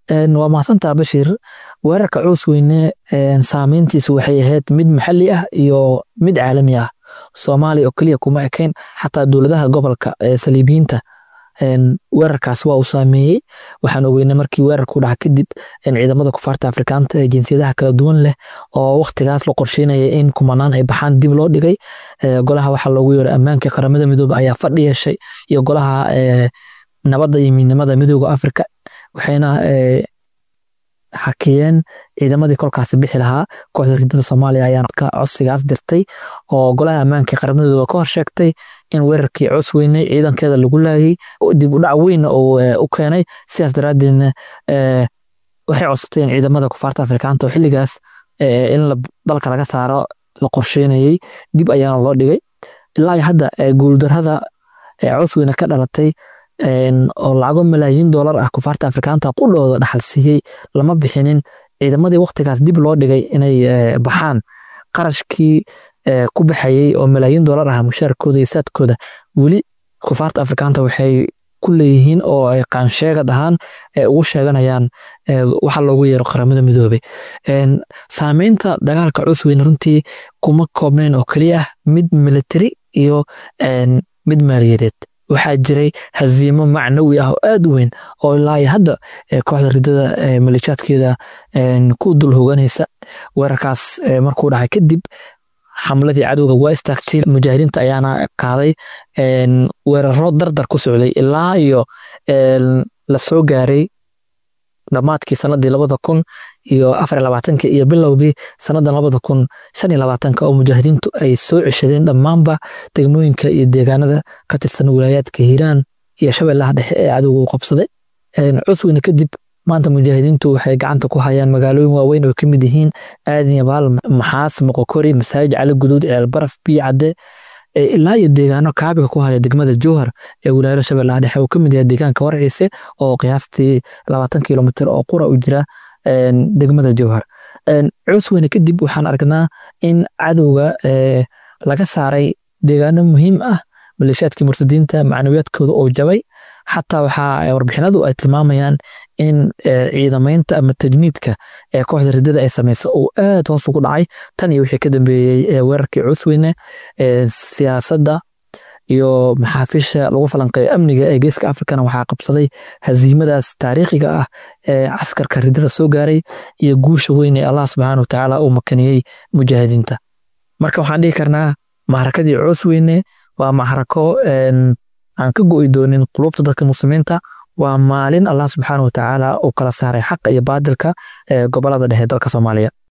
waa mahadsantaa bashir weerarka coos weyne saameyntiisu waxay ahayd mid maxalli ah iyo mid caalami ah soomaaliya oo keliya kuma ekayn xataa dowladaha gobolka ee saliibiyiinta weerarkaas waa uu saameeyey waxaan ogeynay markii weerarku dhaca kadib ciidamada kufaarta afrikaanta ee jinsiyadaha kala duwan leh oo waktigaas la qorsheynaya in kumanaan ay baxaan dib loo dhigay golaha waxaa loogu yeeray ammaanka qaramada midoobe ayaa fadhi yeeshay iyo golaha nabadda iyo midnimada midooda afrika waxayna xakiyeen ciidamadii kolkaasi bixi lahaa kooxda ridada soomaaliya ayaa codsigaas dirtay oo golaha ammaanka qaramadooda ka horsheegtay in weerarkii coos weynay ciidankeeda lagu laayay dib udhac weynna u keenay sidaas daraadeedna waxay codsatay in ciidamada kufaarta afrikaanta oo xilligaas in dalka laga saaro la qorsheynayay dib ayaana loo dhigay ilaa hadda guuldarada coos weyne ka dhalatay oo lacago malaayiin doolar ah kufaarta afrikaanta qudhooda dhaxal siiyey lama bixinin ciidamadii waktigaas dib loo dhigay inay baxaan qarashkii ku baxayey oo malaayiin doolar ah mushaarkooda iyo saadkooda weli kufaarta afrikaanta waxay ku leeyihiin oo ay qaansheega dhahaan ugu sheeganayaan waxa loogu yeero qaramada midoobey saameynta dagaalka cus weyne runtii kuma koobnayn oo keliya ah mid military iyo mid maaliyadeed waxaa jiray haziimo macnawi ah oo aad u weyn oo ilaa hadda kooxda ridada maleeshaadkeeda ku dul hoganaysa weerarkaas markuu dhacay kadib xamladii cadowga waa istaagtay mujaahidiinta ayaana qaaday weeraro dardar ku socday ilaa iyo la soo gaaray dhammaadkii sanadii labada kun iyo afar labaatanka iyo bilowgii sanadan labada kun shan iyo labaatanka oo mujaahidiintu ay soo ceshadeen dhammaanba degmooyinka iyo deegaanada ka tirsan wilaayaadka hiiraan iyo shabeellaha dhexe ee cadowga uu qabsaday cusweyne kadib maanta mujaahidiintu waxay gacanta ku hayaan magaalooyin waaweyn oo kamid yihiin aadan iyo baal maxaas moqokori masaajid cali guduud ceelbaraf biyo cadde ilaa iyo deegaano kaabiga ku haya degmada jowhar ee wilaayada shabeellaha dhexe uu kamid yahay deegaanka warciise oo qiyaastii labaatan kilomitr oo qura u jira degmada jowhar cusweyne kadib waxaan aragnaa in cadowga laga saaray deegaano muhiim ah maleeshaadkii murtadiinta macnawiyaadkooda oo jabay xataa waxaa warbixinadu ay tilmaamayaan in ciidamaynta ama tajniidka ee kooxda ridada ay samaysa uu aad hoos ugu dhacay tan iyo wixii ka dambeeyey weerarkii cusweyne siyaasadda iyo maxaafiisha lagu falanqeeyo amniga ee geeska afrikana waxaa qabsaday haziimadaas taariikhiga ah ee caskarka ridada soo gaaray iyo guusha weyn ee allah subxaana watacaala uu makaniyey mujaahidiinta marka waxaan dhihi karnaa maxrakadii cusweyne waa maxrako aan ka go'i doonin qulubta dadka muslimiinta waa maalin allah subxaana watacaala uu kala saaray xaqa iyo baadilka ee gobolada dhexe dalka soomaaliya